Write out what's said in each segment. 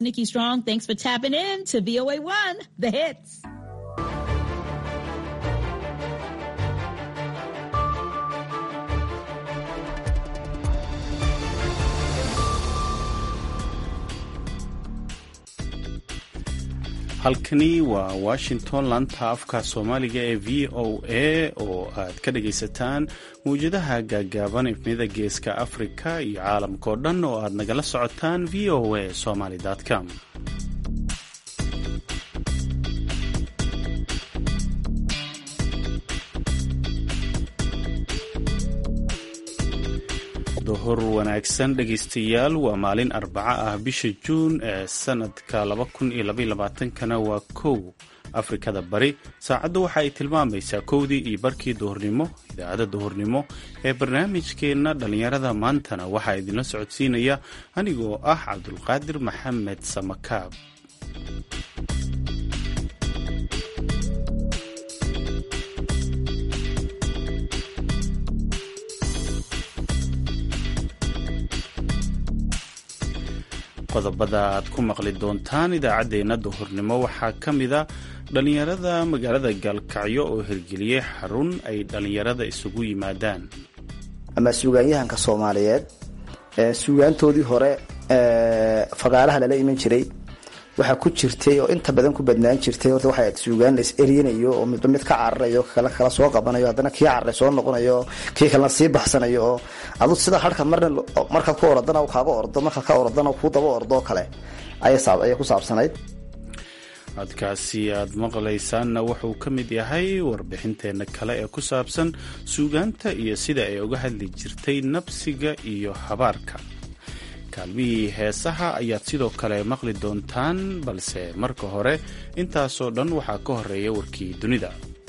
Nikki Strong, thanks for tapping in to VOA1, the hits. halkani waa washington laanta afka soomaaliga ee v o a oo aad ka dhagaysataan mawjadaha gaagaaban ifnida geeska afrika iyo caalamkao dhan oo aad nagala socotaan v o a somaly com duhur wanaagsan dhegaystayaal waa maalin arbaco ah bisha juun ee sanadka kana waa kow afrikada bari saacaddu waxa ay tilmaamaysaa kowdii iyo barkii duhurnimo idaacadda duhurnimo ee barnaamijkeenna dhallinyarada maantana waxaa idinla socodsiinaya anigoo ah cabdulqaadir maxamed samakaab qodobada aad ku maqli doontaan idaacaddeenna duhurnimo waxaa ka mida dhallinyarada magaalada gaalkacyo oo hirgeliyey xarun ay dhallinyarada isugu yimaadaan ama suugaanyahanka soomaaliyeed suugaantoodii hore fagaalaha lala iman jiray waxaa ku jirtay oo inta badan ku badnaan jirtay horta waxay suugaan la is eryanayo oo midba mid ka cararayo kale kala soo qabanayo haddana kii cararay soo noqonayo kii kalena sii baxsanayo oo adu sida harka marna markaad ku orodana kaaga ordo markaad ka orodana kuu daba ordoo kale ayay ku saabsanayd codkaasi aad maqlaysaanna wuxuu ka mid yahay warbixinteenna kale ee ku saabsan suugaanta iyo sida ay uga hadli jirtay nabsiga iyo habaarka kaalmihii heesaha ayaad sidoo kale maqli doontaan balse marka hore intaasoo dhan waxaa ka horeeya warkii dunida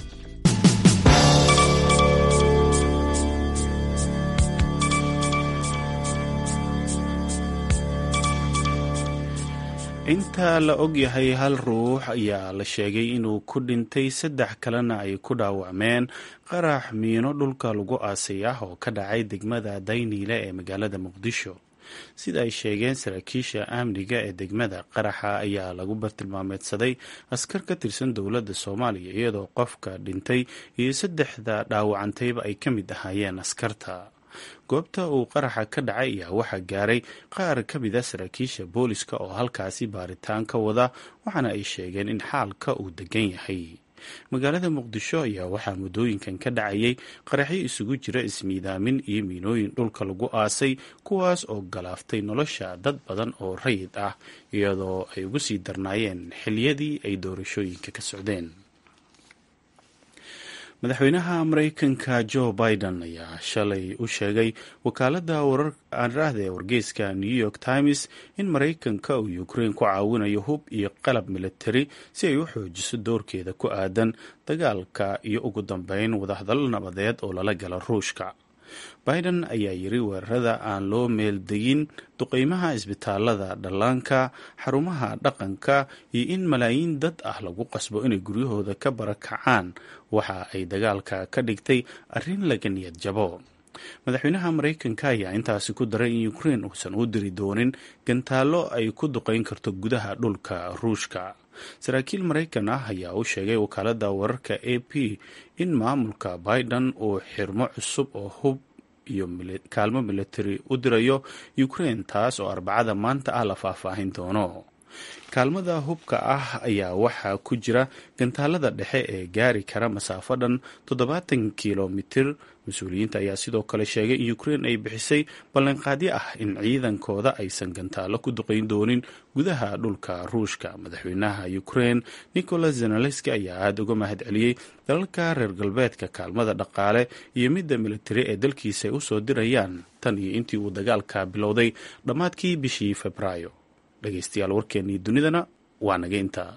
inta la og yahay hal ruux ayaa la sheegay inuu ku dhintay saddex kalena ay ku dhaawacmeen qarax miino dhulka lagu aasay ah oo ka dhacay degmada dayniile ee magaalada muqdisho sida ay sheegeen saraakiisha amniga ee degmada qaraxa ayaa lagu bartilmaameedsaday askar ka tirsan dowladda soomaaliya iyadoo qofka dhintay iyo saddexda dhaawacantayba ay ka mid ahaayeen askarta goobta uu qaraxa ka dhacay ayaa waxaa gaaray qaar ka mida saraakiisha booliska oo halkaasi baaritaan ka wada waxaana ay sheegeen in xaalka uu degan yahay magaalada muqdisho ayaa waxaa muddooyinkan ka dhacayay qaraxyo isugu jira ismiidaamin iyo miinooyin dhulka lagu aasay kuwaas oo galaaftay nolosha dad badan oo rayid ah iyadoo ay ugu sii darnaayeen xiliyadii ay doorashooyinka ka socdeen madaxweynaha maraykanka joe biden ayaa shalay u sheegay wakaaladda wararada ee wargeyska new york times in maraykanka uu ukraine ku caawinayo hub iyo qalab militari si ay u xoojiso doorkeeda ku aadan dagaalka iyo ugu dambeyn wadahadallo nabadeed oo lala gala ruushka biden ayaa yiri weerarada aan loo meeldegin duqeymaha isbitaalada dhallaanka xarumaha dhaqanka iyo in malaayiin dad ah lagu qasbo inay guryahooda ka barakacaan waxa ay dagaalka ka dhigtay arrin laga niyad jabo madaxweynaha maraykanka ayaa intaasi ku daray in ukraine uusan u diri doonin gantaallo ay ku duqeyn karto gudaha dhulka ruushka saraakiil maraykan ah ayaa u sheegay wakaaladda wararka a p in maamulka biden uu xirmo cusub oo hub iyo kaalmo militari u dirayo ukraine taas oo arbacada maanta ah la faahfaahin doono kaalmada hubka ah ayaa waxaa ku jira gantaalada dhexe ee gaari kara masaafo dhan toddobaatan kilomitir mas-uuliyiinta ayaa sidoo kale sheegay in ukraine ay bixisay ballanqaadyo ah in ciidankooda aysan gantaallo ku duqeyn doonin gudaha dhulka ruushka madaxweynaha ukraine nicolas zenelenski ayaa aada uga mahad celiyey dalalka reer galbeedka kaalmada dhaqaale iyo midda militari ee dalkiisa ay usoo dirayaan tan iyo intii uu dagaalka bilowday dhammaadkii bishii febraayo dhegaystayaal warkeennii dunidana waa naga intaa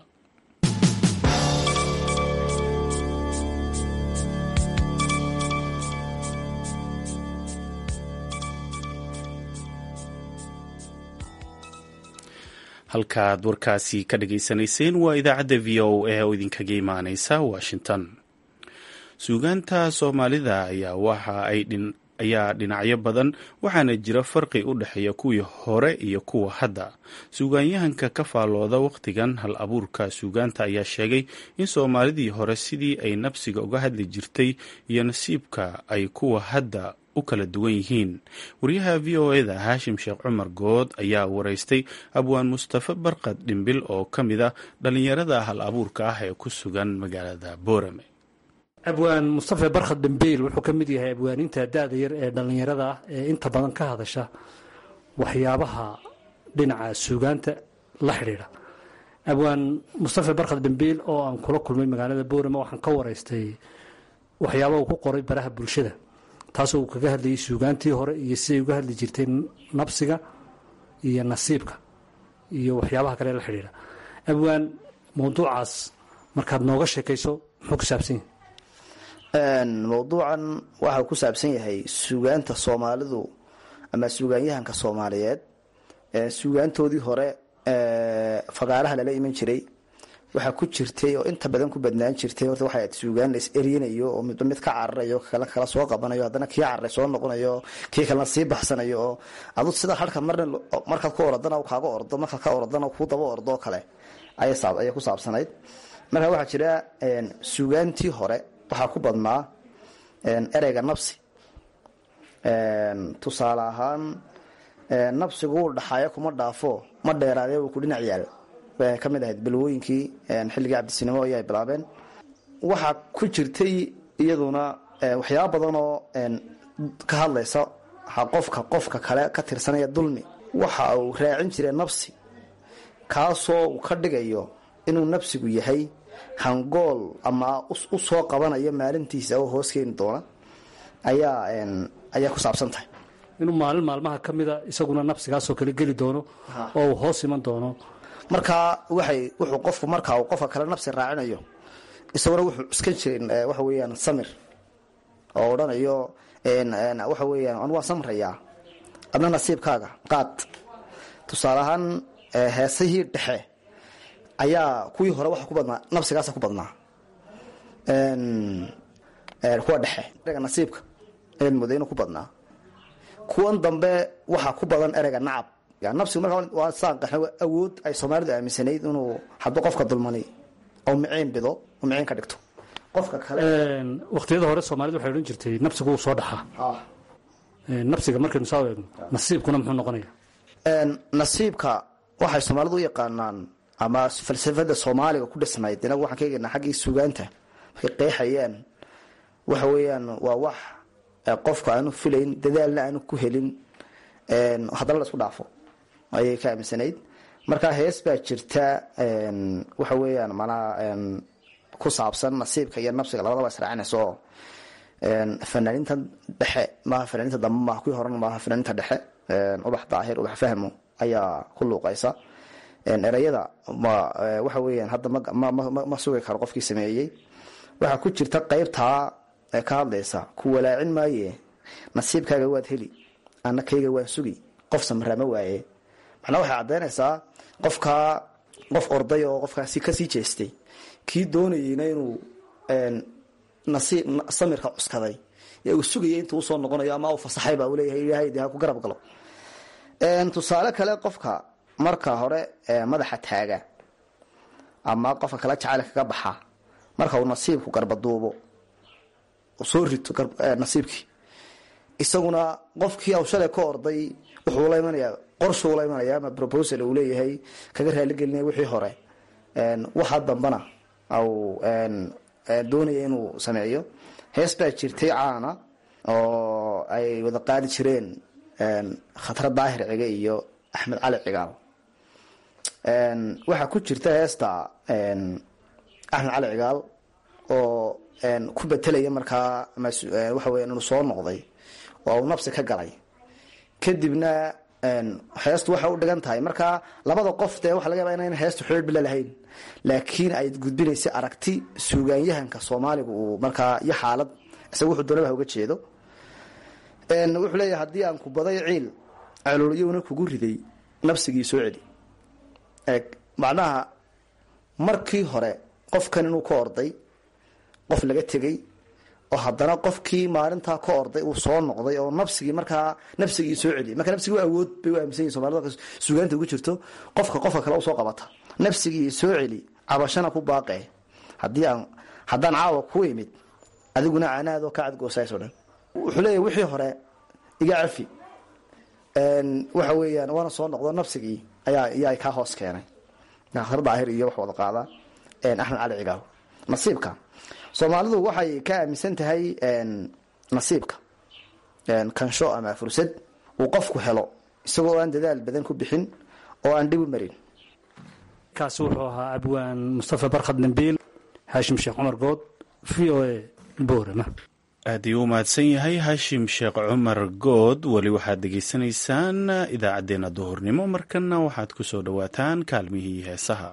halkaaad warkaasi ka dhageysanayseen waa idaacadda v o a oo idinkaga imaaneysa washington suugaanta soomaalida ayaa waxa ay ayaa dhinacyo badan waxaana jira farqi u dhexeeya kuwii hore iyo kuwa hadda suugaanyahanka ka faallooda wakhtigan hal abuurka suugaanta ayaa sheegay in soomaalidii hore sidii ay nafsiga uga hadli jirtay iyo nasiibka ay kuwa hadda u kala duwan yihiin wariyaha v o eda haashim sheekh cumar good ayaa waraystay abwaan mustafe barkad dhimbil oo ka mid a dhallinyarada hal abuurka ah ee ku sugan magaalada boorame abwaan mustafe barkhad dhimbiil wuxuu ka mid yahay abwaaninta da-da yar ee dhallinyarada ah ee inta badan ka hadasha waxyaabaha dhinaca suugaanta la xidhiidha abwaan mustafe barkhad dhimbiil oo aan kula kulmay magaalada boorame waxaan ka waraystay waxyaaba uu ku qoray baraha bulshada taasoo uu kaga hadlayay suugaantii hore iyo siday uga hadli jirtay nabsiga iyo nasiibka iyo waxyaabaha kale la xidhiidha abwaan mawduucaas markaad nooga sheekayso muxuu ku saabsan yahay mawduucan waxa ku saabsan yahay suugaanta soomaalidu ama suugaanyahanka soomaaliyeed suugaantoodii hore fagaaraha lala iman jiray waxaa ku jirtay oo inta badan ku badnaan jirtay horta waxay suugaan la is eryanayo oo midba mid ka cararayo kale kala soo qabanayo haddana kii cararay soo noqonayo kii kalena sii baxsanayo oo adu sida harka marna markaad ku oradana kaaga ordo markaad ka oradana kuu daba ordoo kale ayay ku saabsanayd marka waxaa jira suugaantii hore waxaa ku badnaa ereyga nabsi tusaale ahaan nabsigu wuu dhaxaayo kuma dhaafo ma dheeraadee wuu ku dhinac yaal bay ka mid ahayd balwooyinkii xilligii cabdisinimo ayay bilaabeen waxaa ku jirtay iyaduna waxyaaba badan oo ka hadlaysa qofka qofka kale ka tirsanaya dulmi waxa uu raacin jiray nabsi kaasoo uu ka dhigayo inuu nabsigu yahay hangool ama u soo qabanayo maalintiisa oo hoos keeni doona ayaa ayaa ku saabsan tahay inuu maalin maalmaha ka mida isaguna nabsigaasoo kale geli doono oo uu hoos iman doono markaa waxay wuxuu qofku markaa uu qofka kale nabsi raacinayo isaguna wuxuu iskan jirin waxa weeyaan samir oo odhanayo waxa weeyaan anu waan samrayaa adna nasiibkaaga qaad tusaale ahaan heesihii dhexe ayaa kuwii hore waxa ku badnaa nabsigaasa ku badnaa kuwa dhexe ereyga nasiibka ayaad mooday inuu ku badnaa kuwan dambe waxaa ku badan ereyga nacab nabsigu markaa waa saan qaxna awood ay soomaalidu aaminsanayd inuu hadduu qofka dulmani oo miciin bido oo miciin ka dhigto qofka kale waqtiyada hore soomaalidu waxay odhan jirtay nabsigu wuu soo dhaxaa nabsiga markaynu saa eegno nasiibkuna muxuu noqonaya nasiibka waxay soomaalidu u yaqaanaan ama falsafada soomaaliga ku dhisnayd inagu waxaan ka eegaynaa xaggii suugaanta markay qeexayaan waxa weeyaan waa wax qofka aanu filayn dadaalna aanu ku helin haddana la isku dhaafo ayay ka aaminsanayd marka hees baa jirta waxa weeyaan manaa ku saabsan nasiibka iyo nabsiga labadaba israacinaysa oo fanaaniinta dhexe maaha fanaaniinta dambe maaha kuwii horena maaha fanaaniinta dhexe ubax daahir ubax fahmo ayaa ku luuqaysa ereyada waxa weeyaan hadda ma sugi karo qofkii sameeyey waxaa ku jirta qeybtaa ka hadlaysa ku walaacin maaye nasiibkaaga waad heli ana kayga waan sugi qof samraama waaye macnaa waxay caddaynaysaa qofkaa qof orday oo qofkaasi kasii jeestay kii doonayeyna inuu nasiib samirka cuskaday ee uu sugayay intuu usoo noqonayo ama uu fasaxay baa uu leeyahay ilaahay dee ha ku garab galo tusaale kale qofka marka hore madaxa taaga ama qofka kale jacayl kaga baxa marka uu nasiibku garbaduubo soo rito nasiibkii isaguna qofkii aw shalay ka orday wuxuu la imanayaa qorshuu la imanaya ama proposal uu leeyahay kaga raaligelinaya wixii hore waxa dambana au doonaya inuu sameeyo hees baa jirtay caana oo ay wada qaadi jireen khatro daahir cige iyo axmed cali cigaal waxaa ku jirta heesta axmed cali cigaal oo ku betelaya markaa waxa weya inuu soo noqday oo uu nabsi ka galay kadibna heestu waxay u dhigan tahay markaa labada qof dee waxa laga yaba inayna heestu xiriir bila lahayn laakiin ay gudbinaysa aragti suugaanyahanka soomaaliga uu markaa iyo xaalad isaga wuxuu doonaba uga jeedo wuxuu leeyahay haddii aan ku baday ciil celuulyowna kugu riday nabsigii soo celi eeg macnaha markii hore qofkan inuu ka orday qof laga tegay oo haddana qofkii maalintaa ka orday uu soo noqday oo nafsigii markaa nafsigii soo celiyay marka nafsigii awood bay u aaminsan yihin somalida sugaanta ugu jirto qofka qofka kale usoo qabata nafsigii soo celi cabashana ku baaqe haddii aan haddaan caawa ku imid adiguna canaadoo ka cadgoosaysoo dhan wuxuu leeyahy wixii hore iga cafi waxa weeyaan waana soo noqdo nafsigii ayaa iyaa kaa hoos keenay akhir daahir iyo wax wada qaada axmed cali cigaaw nasiibka soomaalidu waxay ka aaminsan tahay nasiibka kansho ama fursad uu qofku helo isagoo aan dadaal badan ku bixin oo aan dhib u marin kaasi wuxuu ahaa abwaan mustafa barkhad dambiil haashim sheekh cumar good v o a boorama aad iyuu u mahadsan yahay haashim sheekh cumar good weli waxaad degeysanaysaan idaacaddeenna duhurnimo markana waxaad ku soo dhowaataan kaalmihii heesaha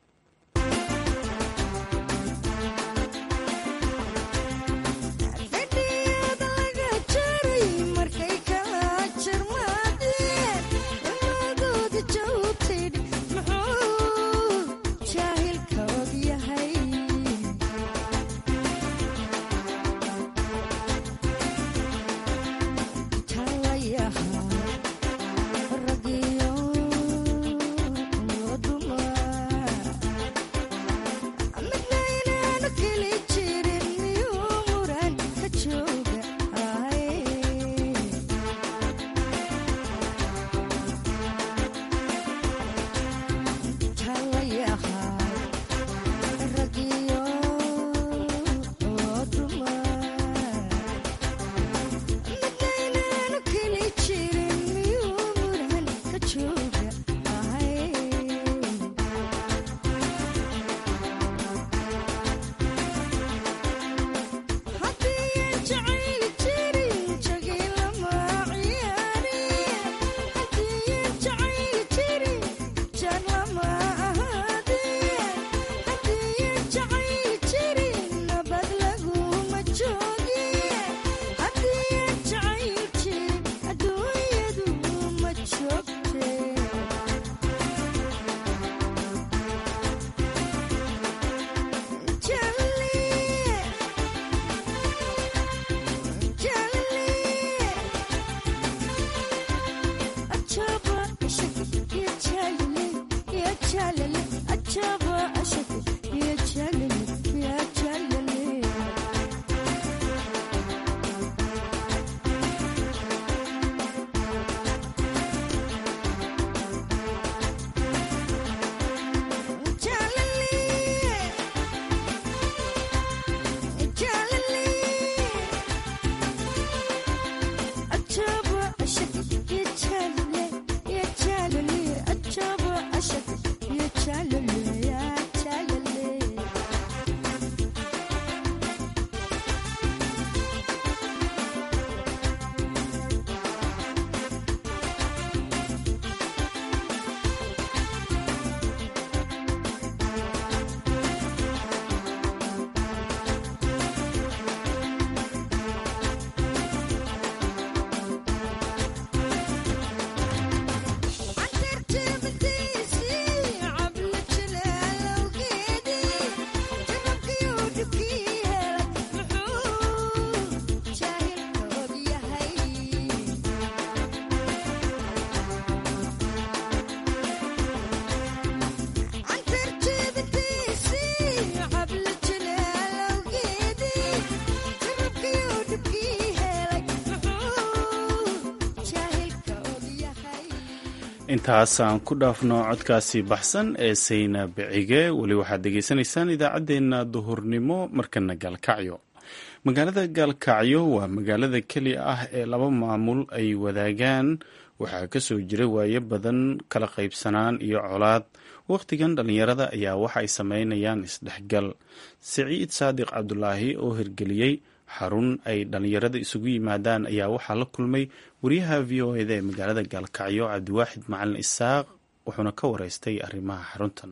intaas aan ku dhaafno codkaasi baxsan ee sayna bicige weli waxaad degeysanaysaan idaacaddeenna duhurnimo markana gaalkacyo magaalada gaalkacyo waa magaalada keli ah ee laba maamul ay wadaagaan waxaa kasoo jira waayo badan kala qaybsanaan iyo colaad wakhtigan dhallinyarada ayaa waxa ay sameynayaan isdhexgal siciid saadiq cabdulaahi oo hirgeliyey xarun ay dhallinyarada isugu yimaadaan ayaa waxaa la kulmay wariyaha v o eda ee magaalada gaalkacyo cabdiwaaxid macalin isaaq wuxuuna ka wareystay arrimaha xaruntan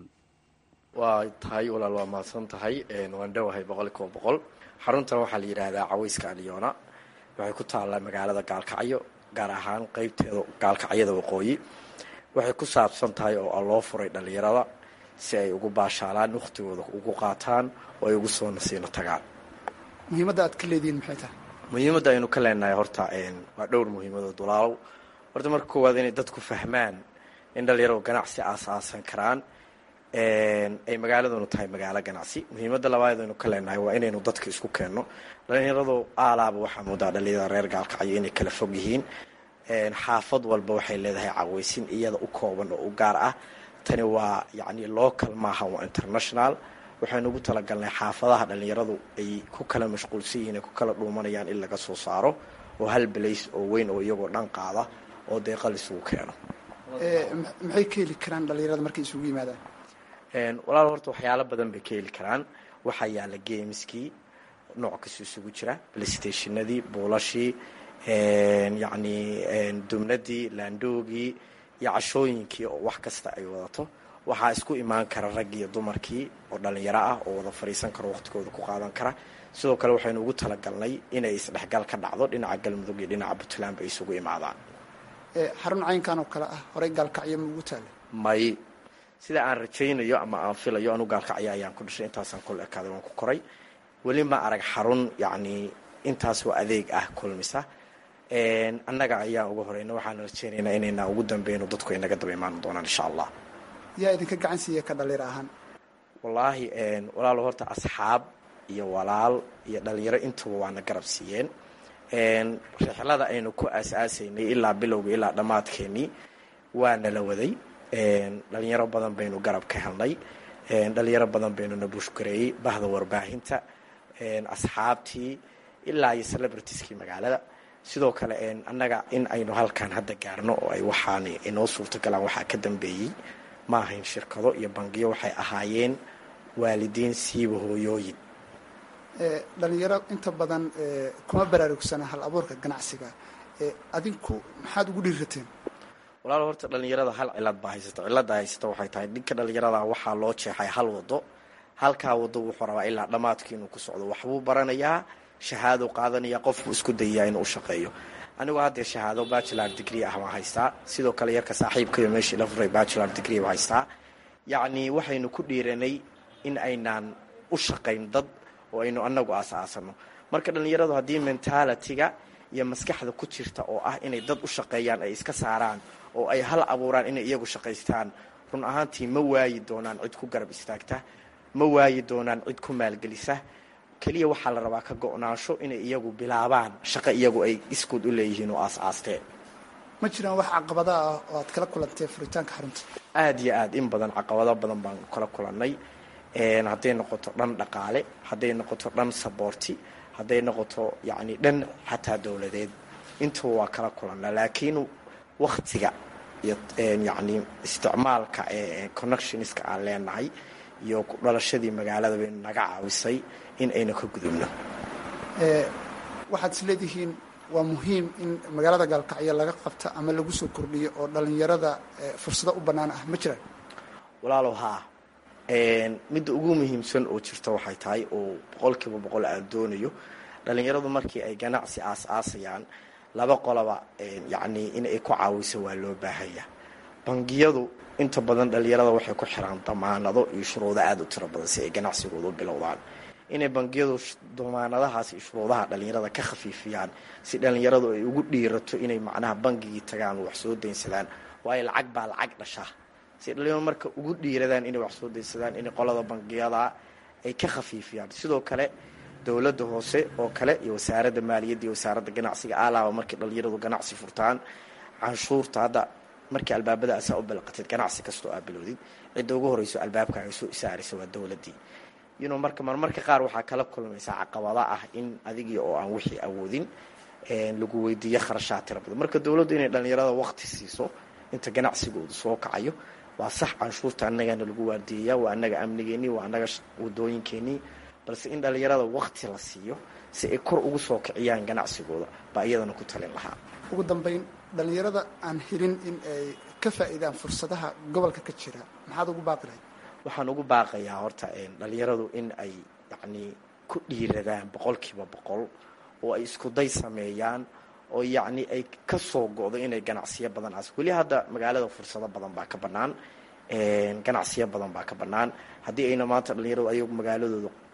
waa tahay walaal waa mahadsan tahay waan dhowahay boqolkiiba boqol xaruntan waxaa la yidhaahdaa caweyska alyoona waxay ku taallaa magaalada gaalkacyo gaar ahaan qeybteeda gaalkacyada waqooyi waxay ku saabsan tahay oo loo furay dhallinyarada si ay ugu baashaalaan wakhtigooda ugu qaataan oo ay ugu soo nasiino tagaan muhiimadda aad ka leedihiin maxay tahay muhiimadda aynu ka leenahay horta waa dhowr muhiimadood walaalow horta marka koowaad inay dadku fahmaan in dhalinyaradu ganacsi aasaasan karaan ay magaaladunu tahay magaalo ganacsi muhiimadda labaad aynu ka leenahay waa inaynu dadka isku keenno dhalinyaradu aalaaba waxaa moodaa dhalinyarada reer gaalkacyo inay kala fog yihiin xaafad walba waxay leedahay caweysin iyada u kooban oo u gaar ah tani waa yacni local maaha waa international waxaynu ugu talagalnay xaafadaha dhalinyaradu ay ku kala mashquulsan yihiin ay ku kala dhuumanayaan in laga soo saaro oo hal balays oo weyn oo iyagoo dhan qaada oo deeqa laisugu keeno maxay ka heli karaan dhalinyarada markay isugu yimaadaan walaal horta waxyaalo badan bay ka heli karaan waxaa yaala gameskii nooc kastoo isugu jira playstationadii buulashii yacni dumnadii laandoogii iyo cashooyinkii oo wax kasta ay wadato waxaa isku imaan kara rag iyo dumarkii oo dhalinyaro ah oo wada fadhiisan karo waqtigooda ku qaadan kara sidoo kale waxaynu ugu talagalnay inay isdhexgal ka dhacdo dhinaca galmudug iyo dhinaca puntland bay isugu imaadaan xarun caynkan oo kale ah horey gaalkacyo ma ugu taala may sida aan rajaynayo ama aan filayo anu gaalkacyo ayaan ku dhashay intaasaan kol ekaaday waan ku koray weli ma arag xarun yacni intaasoo adeeg ah kulmisa annaga ayaan uga horeyna waxaan rajaynaynaa inayna ugu dambeyno dadku ay naga daba imaan doonaan insha allah yaa idinka gacan siiya ka dhalinyaro ahaan wallaahi walaalo horta asxaab iyo walaal iyo dhalinyaro intuba waana garab siiyeen rixlada aynu ku aas-aasaynay ilaa bilowga ilaa dhammaadkeenii waa nala waday dhalinyaro badan baynu garab ka helnay dhalinyaro badan baynu na bushgareeyey bahda warbaahinta asxaabtii ilaa iyo celebritieskii magaalada sidoo kale annaga in aynu halkan hadda gaarno oo ay waxaan inoo suurtagalaan waxaa ka dambeeyey ma ahayn shirkado iyo bangiyo waxay ahaayeen waalidiin siiba hooyooyin dhalinyaro inta badan kuma baraarugsana hal abuurka ganacsiga adinku maxaad ugu dhiirateen walaal horta dhalinyarada hal cilad baa haysata cilada haysata waxay tahay ninka dhalinyarada waxaa loo jeexay hal wado halkaa wado wuxuu rabaa ilaa dhammaadkii inuu ku socdo waxbuu baranayaa shahaado qaadanaya qofbuu isku dayayaa inuu u shaqeeyo anigoo haddee shahaado bachelor degree ah baan haystaa sidoo kale yarka saaxiibkayo meeshii la furay bachelor degree baan haystaa yacni waxaynu ku dhiiranay in aynaan u shaqayn dad oo aynu annagu aas-aasano marka dhalinyaradu haddii mentalitiga iyo maskaxda ku jirta oo ah inay dad u shaqeeyaan ay iska saaraan oo ay hal abuuraan inay iyagu shaqaystaan run ahaantii ma waayi doonaan cid ku garab istaagta ma waayi doonaan cid ku maalgelisa keliya waxaa la rabaa ka go-naansho inay iyagu bilaabaan shaqo iyagu ay iskood u leeyihiin oo aas-aasteen ma jiraan wax caqabada ah oo aad kala kulantee furitaanka xarunta aada iyo aada in badan caqabado badan baan kala kulannay hadday noqoto dhan dhaqaale hadday noqoto dhan saboorti hadday noqoto yacni dhan xataa dowladeed intuba waa kala kulannaa laakiin waktiga iyo yacni isticmaalka connectionska aan leenahay iyo dhalashadii magaalada baynu naga caawisay in aynu ka gudubno waxaad is leedihiin waa muhiim in magaalada gaalkacyo laga qabta ama lagu soo kordhiyo oo dhalinyarada fursado u bannaan ah ma jiraan walaalow haa midda ugu muhiimsan oo jirta waxay tahay oo boqolkiiba boqol aan doonayo dhalinyaradu markii ay ganacsi aas-aasayaan laba qoloba yacni in ay ku caawiso waa loo baahanya bangiyadu inta badan dhalinyarada waxay ku xiraan damaanado iyo shuruudo aada u tiro badan si ay ganacsigooda u bilowdaan inay bangiyadu damaanadahaas iyo shuruudaha dhalinyarada ka khafiifiyaan si dhalinyaradu ay ugu dhiirato inay macnaha bangigii tagaan wax soo daynsadaan waayo lacag baa lacag dhasha si dhalinyaro marka ugu dhiiradaan inay wax soo daynsadaan inay qolada bangiyada ay ka khafiifiyaan sidoo kale dowladda hoose oo kale iyo wasaaradda maaliyadda iyo wasaaradda ganacsiga alaaba markay dhalinyaradu ganacsi furtaan canshuurta hadda markii albaabada asaa u balaqateed ganacsi kastoo aa bilowdid cidda ugu horeyso albaabka ay soo isaaraysa waa dowladdii yunu marka marmarka qaar waxaa kala kulmaysaa caqabada ah in adigii oo aan wixii awoodin lagu weydiiyo kharashaad tira badan marka dowladdu inay dhalinyarada waqti siiso inta ganacsigoodu soo kacayo waa sax canshuurta annagana lagu waardiyayaa waa annaga amnigeenii waa annaga wadooyinkeenii balse in dhalinyarada waqti la siiyo si ay kor ugu soo kiciyaan ganacsigooda baa iyadana ku talin lahaa ugu dambayn dhalinyarada aan helin in ay ka faa'iidaan fursadaha gobolka ka jira maxaad ugu baaqi lahayd waxaan ugu baaqayaa horta dhalinyaradu in ay yacni ku dhiiradaan boqolkiiba boqol oo ay iskuday sameeyaan oo yacni ay ka soo go-do inay ganacsiyo badan as weli hadda magaalada fursado badan baa ka bannaan ganacsiyo badan baa ka bannaan haddii ayna maanta dhalinyaradu ayagu magaaladooda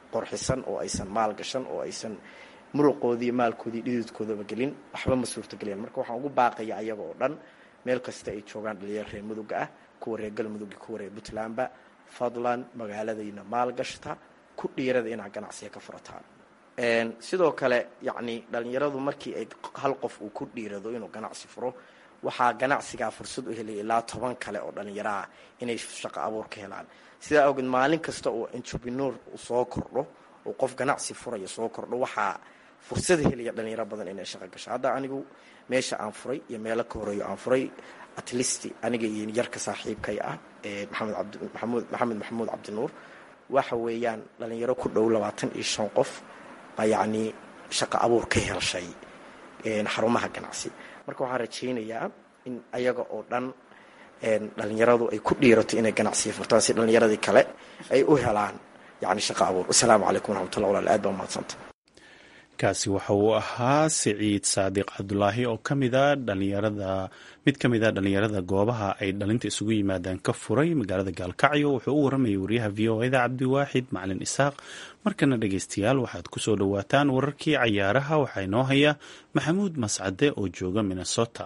qorxisan oo aysan maal gashan oo aysan muruqoodii maalkoodii dhididkoodaba gelin waxba ma suurtageliyaan marka waxaan ugu baaqaya ayaga oo dhan meel kasta ay joogaan dhalinyaro reer muduga ah kuwa reer galmudug iyo kuwa reer puntlandba fadlan magaaladayna maal gashta ku dhiirada inaad ganacsiga ka furataan sidoo kale yacni dhalinyaradu markii ay hal qof uu ku dhiirado inuu ganacsi furo waxaa ganacsigaa fursad u helaya ilaa toban kale oo dhalinyaro ah inay shaqo abuur ka helaan sidaa awgeed maalin kasta oo entrepreneur soo kordho oo qof ganacsi furaya soo kordho waxaa fursad helaya dhalinyaro badan inay shaqo gasho hadda anigu meesha aan furay iyo meelo ka horeeyo aan furay at least aniga iyo yarka saaxiibkay ah ee maxamed abdmaxamuud maxamed maxamuud cabdinuur waxa weeyaan dhalinyaro ku dhow labaatan iyo shan qof baa yacnii shaqo abuur ka helshay xarumaha ganacsi marka waxaan rajaynayaa in ayaga oo dhan dhalinyaradu ay ku dhiirato inay ganacsiga furtaan si dhalinyaradii kale ay u helaan yani shaqo abuur wasalaamu calaykum waraxmatullah walaal aad baa umahadsanta kaasi waxa uu ahaa siciid saadiq cabdulaahi oo kamida dhalinyarada mid ka mid a dhalinyarada goobaha ay dhalinta isugu yimaadaan ka furay magaalada gaalkacyo wuxuu u waramayay wariyaha v o eda cabdiwaaxid macalin isaaq markana dhegeystayaal waxaad kusoo dhowaataan wararkii cayaaraha waxaa inoo haya maxamuud mascade oo jooga minnesota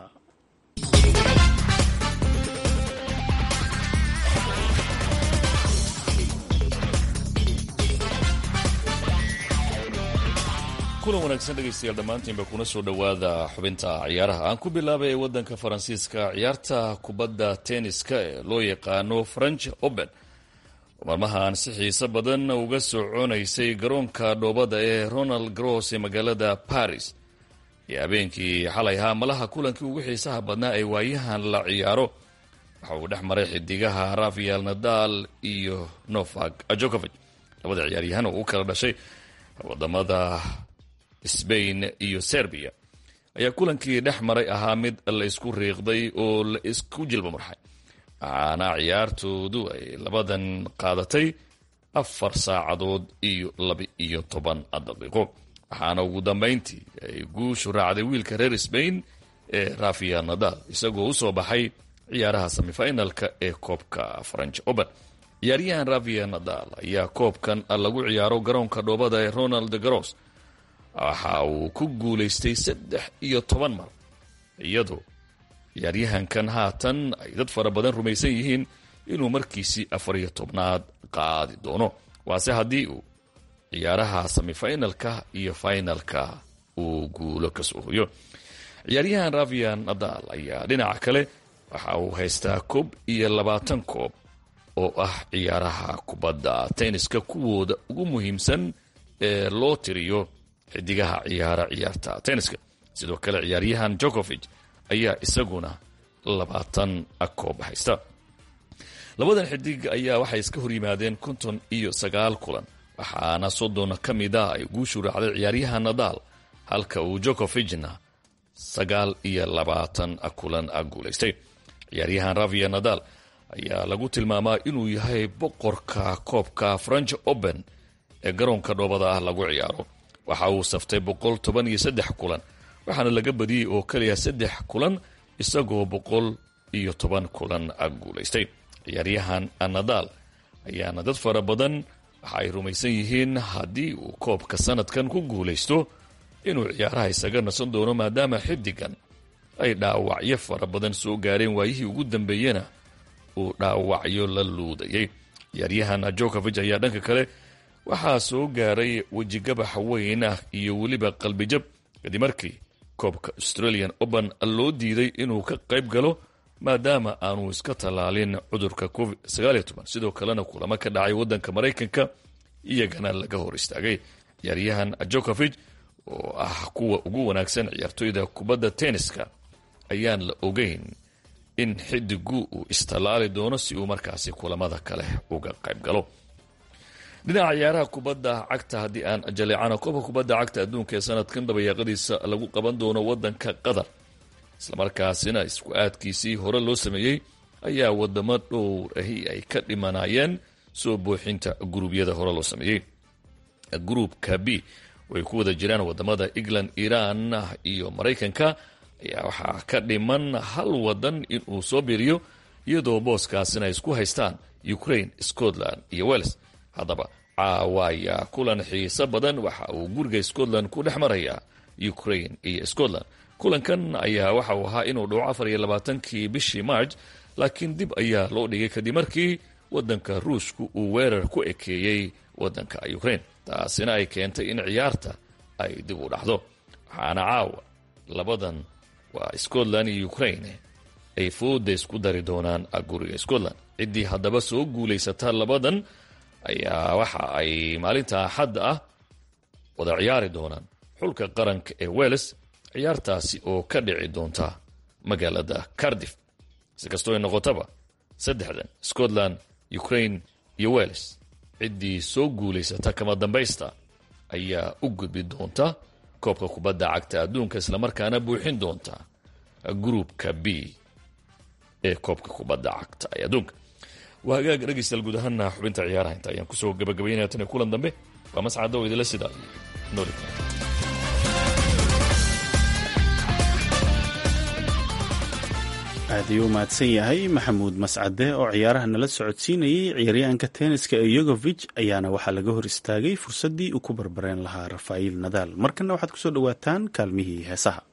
kulan wanaagsan dhegaystayaal dhammaantiinba kuna soo dhowaada xubinta ciyaaraha aan ku bilaabay waddanka faransiiska ciyaarta kubadda tenniska ee loo yaqaano french open oo maalmahan si xiise badan uga soconaysay garoonka dhoobada ee ronald gross ee magaalada paris iyo habeenkii xalay ahaa malaha kulankii ugu xiisaha badnaa ee waayahan la ciyaaro waxa uu dhex maray xidigaha rafael nadal iyo novak jokovic labada ciyaaryahan oo u kala dhashay wadamada sbain iyo serbiya ayaa kulankii dhex maray ahaa mid la isku riiqday oo la isku jilba marxay waxaana ciyaartoodu ay labadan qaadatay afar saacadood iyo laba-iyo toban daqiiqo waxaana ugu dambayntii ay guushu raacday wiilka reer sbain ee rafael nadal isagoo usoo baxay ciyaaraha semifinalka ee koobka french open ciyaaryahan rafael nadal ayaa koobkan lagu ciyaaro garoonka dhoobada ee ronald garos waxa uu ku guulaystay saddex iyo toban mar iyadoo ciyaaryahankan haatan ay dad fara badan rumaysan yihiin inuu markiisii afar iyo tobnaad qaadi doono waase haddii uu ciyaaraha semifinalka iyo finalka uu guulo ka soo hoyo ciyaaryahan rafael nadal ayaa dhinaca kale waxa uu haystaa koob iyo labaatan koob oo ah ciyaaraha kubadda tenniska kuwooda ugu muhiimsan ee loo tiriyo xidigaha ciyaara ciyaarta tenniska sidoo kale ciyaaryahan jokovic ayaa isaguna labaatan koob haysta labadan xidig ayaa waxay iska hor yimaadeen konton iyo sagaal kulan waxaana soddon ka mid a ay guushu raacday ciyaaryahan nadal halka uu jokovicna sagaal iyo labaatan kulan guulaystay ciyaaryahan rafael nadal ayaa lagu tilmaamaa inuu yahay boqorka koobka french open ee garoonka dhoobada ah lagu ciyaaro waxa uu saftay boqol toban iyo saddex kulan waxaana laga badiyey oo keliya saddex kulan isagoo boqol iyo toban kulan guulaystay ciyaaryahan nadal ayaana dad fara badan waxa ay rumaysan yihiin haddii uu koobka sanadkan ku guulaysto inuu ciyaaraha isaga nasan doono maadaama xidigan ay dhaawacyo fara badan soo gaareen waayihii ugu dambeeyena uu dhaawacyo la luudayay ciyaaryahan jokovic ayaa dhanka kale waxaa soo gaaray wejigabax weyn ah iyo weliba qalbijab kadib markii koobka australian open loo diiday inuu ka qayb galo maadaama aanu iska tallaalin cudurka covid sidoo kalena kulamo ka dhacay waddanka maraykanka iyagana laga hor istaagay ciyaaryahan jokovic oo ah kuwa ugu wanaagsan ciyaartoyda kubadda tenniska ayaan la ogeyn in xidigu uu istallaali doono si uu markaasi kulamada kale uga qayb galo dhinaca ciyaaraha kubadda cagta haddii aan jaleecano koobka kubadda cagta adduunka ee sanadkan dabayaaqadiisa lagu qaban doono waddanka qatar islamarkaasina isku aadkiisii hore loo sameeyey ayaa wadamo dhowr ahi ay ka dhimanayeen soo buuxinta guruubyada hore loo sameeyey gruupka b way ku wada jiraan wadamada england iran iyo maraykanka ayaa waxaa ka dhiman hal wadan inuu soo biiriyo iyadoo booskaasina ay isku haystaan ukraine scotland iyo welles haddaba caawa ayaa kulan xiiso badan waxa uu guriga scotland ku dhex marayaa ukraine iyo scotland kulankan ayaa waxa uu ahaa inuu dhaco afar iyo labaatankii bishii march laakiin dib ayaa loo dhigay kadib markii wadanka ruushku uu weerar ku ekeeyey wadanka ukraine taasina ay keentay in ciyaarta ay dib u dhacdo waxaana caawa labadan waa scotland iyo ukraine ay fooda isku dari doonaan guriga scotland ciddii haddaba soo guulaysata labadan ayaa waxa ay maalinta axadda ah wada ciyaari doonaan xulka qaranka ee welles ciyaartaasi oo ka dhici doonta magaalada cardiff si kastoo ay noqotaba saddexdan scotland ukraine iyo welles ciddii soo guulaysata kama dambaysta ayaa u gudbi doonta koobka kubadda cagta adduunka islamarkaana buuxin doonta gruupka b ee koobka kubadda cagta ee adduunka waa hagaag dhegaystayaal guud ahaana xubinta ciyaaraha inta ayaan kusoo gabagabaynaya tan iyo kulan dambe waa mascadda oo idila sida nooli aad ayuu u mahadsan yahay maxamuud mascade oo ciyaaraha nala socodsiinayay ciyaaryahanka tenniska ee yogovich ayaana waxaa laga hor istaagay fursaddii uu ku barbareen lahaa rafaaiil nadaal markana waxaad kusoo dhowaataan kaalmihii heesaha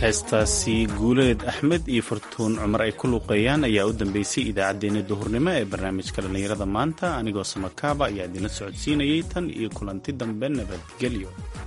heestaasi guuleed axmed iyo fartuun cumar ay ku luuqeeyaan ayaa u dambeysay idaacaddeenna duhurnimo ee barnaamijka dhallinyarada maanta anigoo samakaaba ayaa idinla socodsiinayay tan iyo kulanti dambe nabadgelyo